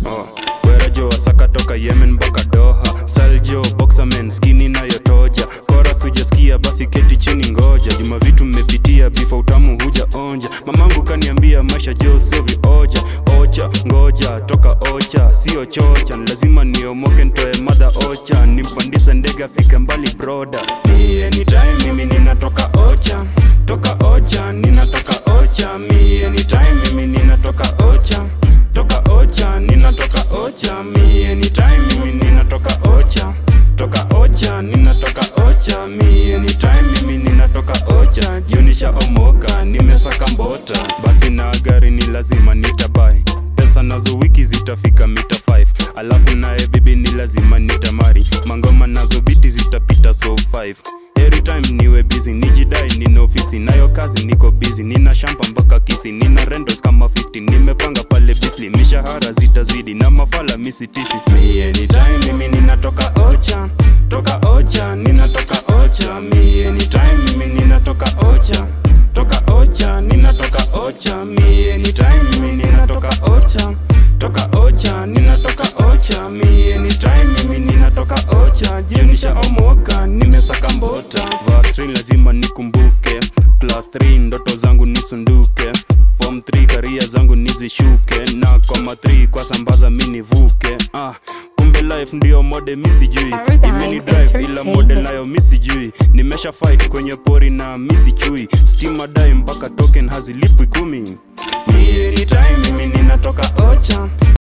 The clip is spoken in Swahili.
oh. werajo wasaka toka yemen mpaka doha saljo boxamen skini nayotoja kora sujasikia basi keti chini ngoja juma vitu mmepitia bifa utamu huja onja mamangu kaniambia maisha jo sio vioja ocha ngoja toka ocha sio chocha ni lazima niomoke ntoe madha ocha nimpandisa ndege afike mbali broda mi anytime mimi ninatoka ocha toka ocha ninatoka ocha mi anytime mimi ninatoka ocha toka ocha ninatoka ocha mi anytime mimi ninatoka ocha toka ocha ninatoka ocha mi anytime mimi ninatoka ocha jionisha omoka nimesaka mbota basi na gari ni lazima nitabai pesa nazo wiki zitafika mita 5 alafu naye bibi ni lazima nitamari mangoma nazo biti zitapita so 5 Every time niwe busy nijidai nina ofisi nayo kazi niko busy nina shampa mpaka kisi nina rendos kama 50 nimepanga pale bisli mishahara zitazidi na mafala misitishi mi anytime mimi ninatoka ocha toka ocha ninatoka ocha mi anytime mimi ninatoka ocha toka ocha ninatoka ocha mi anytime mimi ninatoka ocha toka ocha ninatoka ocha mi anytime mimi ninatoka ocha jionisha omoka nimesaka mbota vasrin lazima nikumbuke class 3 ndoto zangu nisunduke form 3 karia zangu nizishuke na koma 3 kwa sambaza mi nivuke ah, kumbe life ndio mode misijui Paradise imeni drive ila mode nayo misijui nimesha fight kwenye pori na misichui stima dai mpaka token hazilipwi kumi mi anytime mimi ninatoka ocha